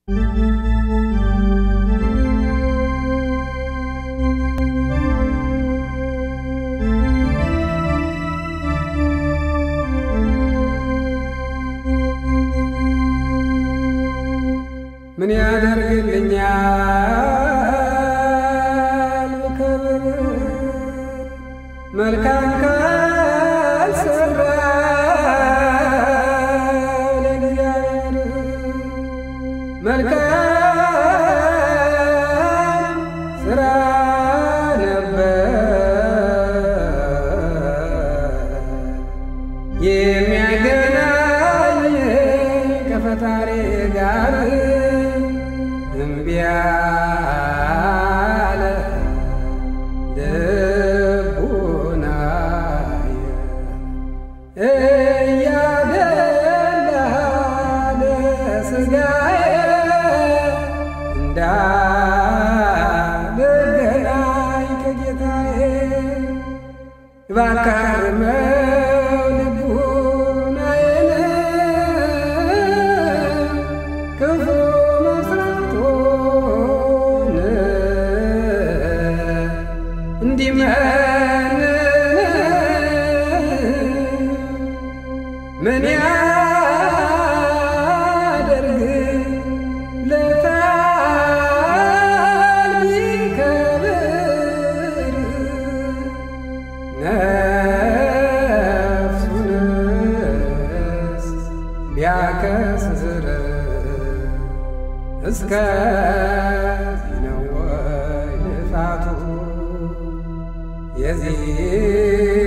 ምን ያደርግልኛል ብከብር መልካም ካልሰራው ለእግዚአብሔር መልካም ስራ ነበር የሚያገናኝ ከፈጣሪ ጋር እምቢ አለ ልቡናየ እያደላ ለሥጋዬ እንዳልገናኝ ከጌታዬ እባክህ አርመው ልቡናዬን ክፉ መስራቱን እንዲመንን ምን ያደርግ ለታል ቢከብር ነፍሱንስ ቢያከስር እስከዚህ ነው ወይ ልፋቱ የዚህ